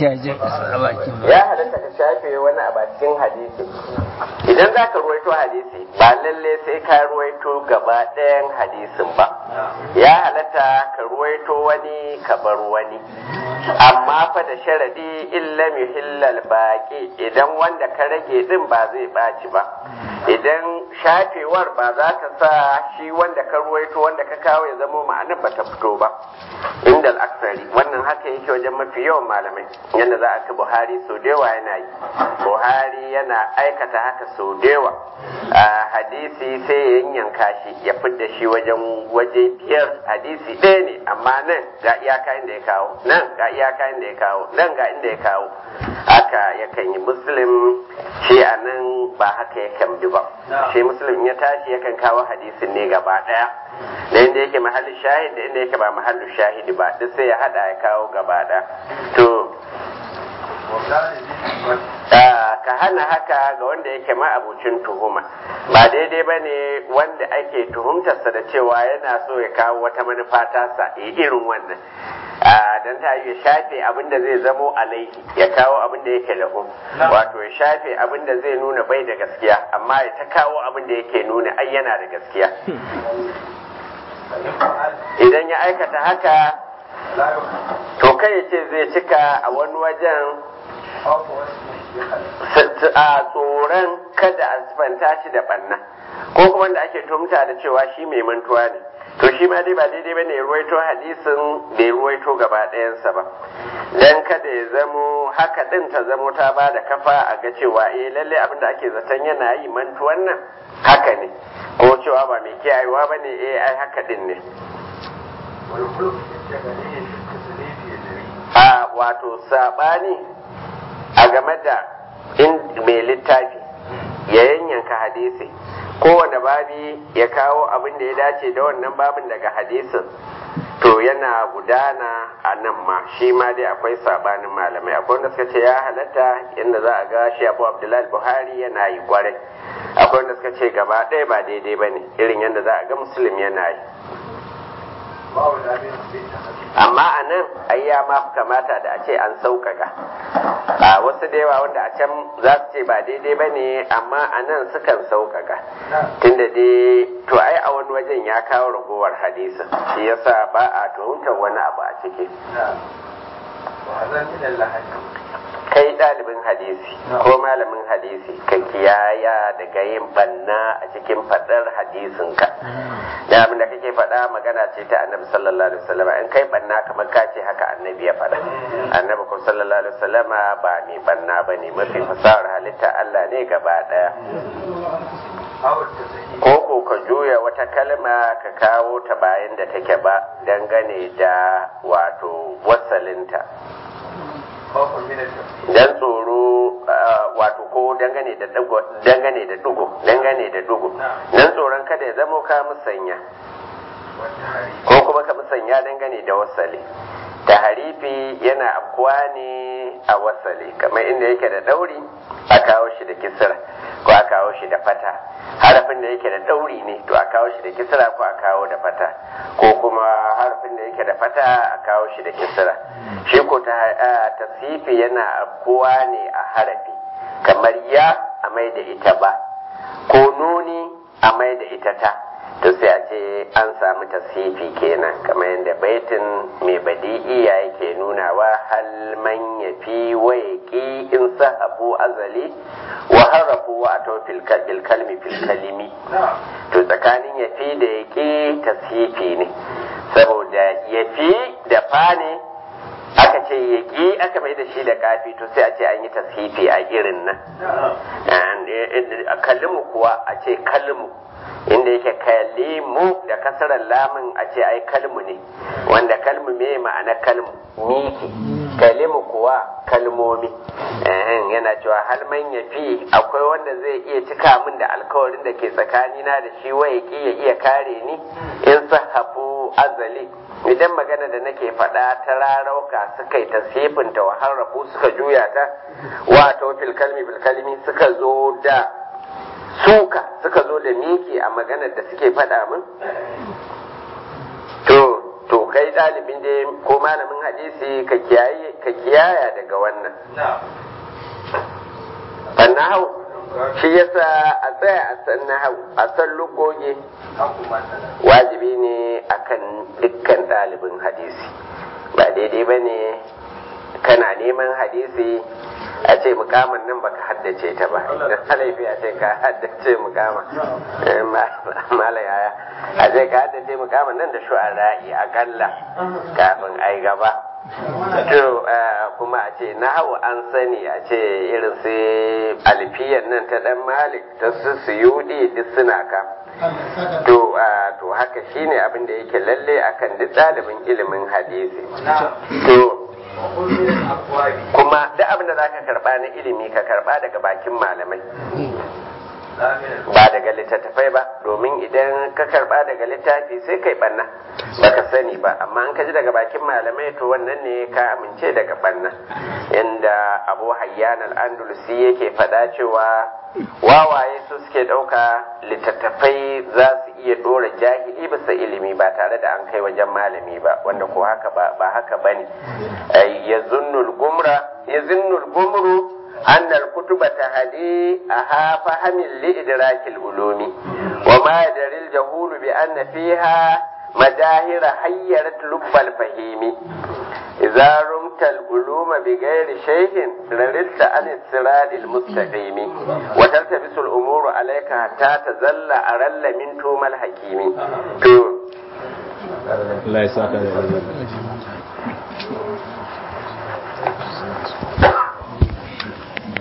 sai a je a bakin ba ya halatta ka shafe wani a bakin hadisi idan za ka ruwaito hadisi ba lalle sai ka ruwaito gaba ɗayan hadisin ba ya halatta ka ruwaito wani ka bar wani amma fa da sharadi illa muhillal baki idan wanda ka rage din ba zai ɓaci ba idan shafewar ba za ta sa shi wanda ka ruwaito wanda ka kawo ya zama ma'anar ba ta fito ba inda al'aksari wannan haka yake wajen mafi yawan malamai yadda za a ka buhari sau da yawa yana yi buhari yana aikata haka sau da yawa a hadisi sai ya yanyanka shi ya fidda shi wajen waje biyar hadisi ɗaya ne amma nan ga iyaka inda ya kawo nan ga iyaka inda ya kawo nan ga inda ya kawo haka yakan yi muslim shi a nan ba haka yakan bi ba shi muslim ya tashi yakan kawo hadisin ne gaba ɗaya da inda yake mahallin shahid da inda yake ba mahallin shahidi ba duk sai ya hada ya kawo gaba ɗaya to ka hana haka ga wanda yake ma'abucin tuhuma ba daidai ba ne wanda ake tuhumtarsa da cewa yana so ya kawo wata manufa tasa ya irin wannan don ta yi shafe abin da zai zamo alaihi ya kawo abin da yake lahu wato ya shafe abin da zai nuna bai da gaskiya amma ya ta kawo abin da yake nuna ai yana da gaskiya idan ya aikata haka to kai ya ce zai cika a wani wajen a tsoron kada a sifanta shi da banna ko kuma da ake tumta da cewa shi mai mantuwa ne to shi ma dai ba daidai bane ya ruwaito hadisin da ya ruwaito gaba ɗayansa ba dan kada ya zamo haka din ta zamo ta ba da kafa a ga cewa eh lalle abin da ake zaton yana yi mantuwan nan haka ne ko cewa ba mai kiyayewa bane eh ai haka din ne a wato sabani a game da in mai littafi ya yanyanka hadisi kowane babi ya kawo abin da ya dace da wannan babin daga hadisin to yana gudana a nan ma shi ma dai akwai sabanin malamai akwai wanda suka ce ya halatta inda za a ga shi abu abdullahi buhari yana yi kwarai akwai wanda suka ce gaba ɗaya ba daidai ba ne irin yadda za a ga musulmi yana yi amma a nan ai ya ma kamata da a ce an sauƙaƙa a wasu da yawa wanda a can za su ce ba daidai ba ne amma a nan sukan sauƙaƙa tunda dai to ai a wani wajen ya kawo ragowar hadisin shi yasa ba a tuhumtar wani abu a ciki kai ɗalibin hadisi ko malamin hadisi ka kiyaya daga yin banna a cikin faɗar hadisinka da abin da kake faɗa magana ce ta annabi sallallahu alaihi wasallam in kai banna kamar ka ce haka annabi ya faɗa annabi ko sallallahu alaihi wasallam ba mai banna bane mafi fasahar halitta Allah ne gaba ɗaya ko ko ka juya wata kalma ka kawo ta bayan da take ba dangane da wato wasalinta dan tsoro wato ko dangane da dugo dangane da dugo dangane da dugo dan tsoron kada ya zamo ka musanya ko kuma ka musanya dangane da wasali taharifi yana afkuwa ne a wasali kamar inda yake da dauri a kawo shi da kisra ko a kawo shi da fata harafin da yake da dauri ne to a kawo shi da kisra ko a kawo da fata ko kuma harafin da yake da fata a kawo shi da kisra shi ko ta tasifi yana afkuwa ne a harafi kamar ya a mai da ita ba ko nuni a mai da ita ta to sai a ce an samu tasifi kenan kamar yadda baitin mai badi'iya yake nunawa hal man yafi wa yaqi in sahabu azali wa harafu wa ato fil kalmi fil kalimi to tsakanin yafi da yaqi tasifi ne saboda yafi da fa ne aka ce yaqi aka mai da shi da kafi to sai a ce an yi tasifi a irin nan kalmu kuwa a ce kalmu inda yake kalimu da kasarar lamun a ce ai kalmu ne wanda kalmu me ma'ana kalmu miki kalimu kuwa kalmomi yana cewa hal man ya fi akwai wanda zai iya cika min da alkawarin da ke tsakanina da shi waye ki ya iya kare ni in sahabu azali idan magana da nake faɗa ta rarauka suka yi tasifinta wa harrafu suka juya ta wato fil kalmi bil kalmi suka zo da suka suka zo da miki a maganar da suke faɗa min to to kai ɗalibin da ko malamin hadisi ka kiyaye ka kiyaya daga wannan fannahu shi yasa a tsaya a san nahawu a san lugogi wajibi ne akan dukkan ɗalibin hadisi ba daidai ba ne kana neman hadisi a ce mukamin nan baka haddace ta ba da halifi a ce ka haddace mukamin mala yaya a ce ka haddace mukamin nan da shu'ara'i akalla kafin ai gaba to kuma a ce na hau an sani a ce irin su alfiyan nan ta dan malik ta su suyudi duk suna ka to to haka shine abin da yake lalle akan duk ɗalibin ilimin hadisi to kuma duk abin da za ka karba na ilimi ka karba daga bakin malamai ba daga littattafai ba domin idan ka karba daga littafi sai kai banna baka sani ba amma an ka ji daga bakin malamai to wannan ne ka amince daga banna inda abu hayyan al-andalusi yake faɗa cewa wawaye su suke ɗauka littattafai za su iya ɗora jahili bisa ilimi ba tare da an kai wajen malami ba wanda ko haka ba ba haka bane ya zunnul gumra ya zunnul gumru أن الكتب تهدي أها فهم لإدراك العلوم وما يدري الجهول بأن فيها مجاهر حيرت لب الفهيم إذا رمت العلوم بغير شيء رددت عن الصراط المستقيم وتلتبس الأمور عليك حتى تزل أرل من توم الحكيم. Allah ya saka da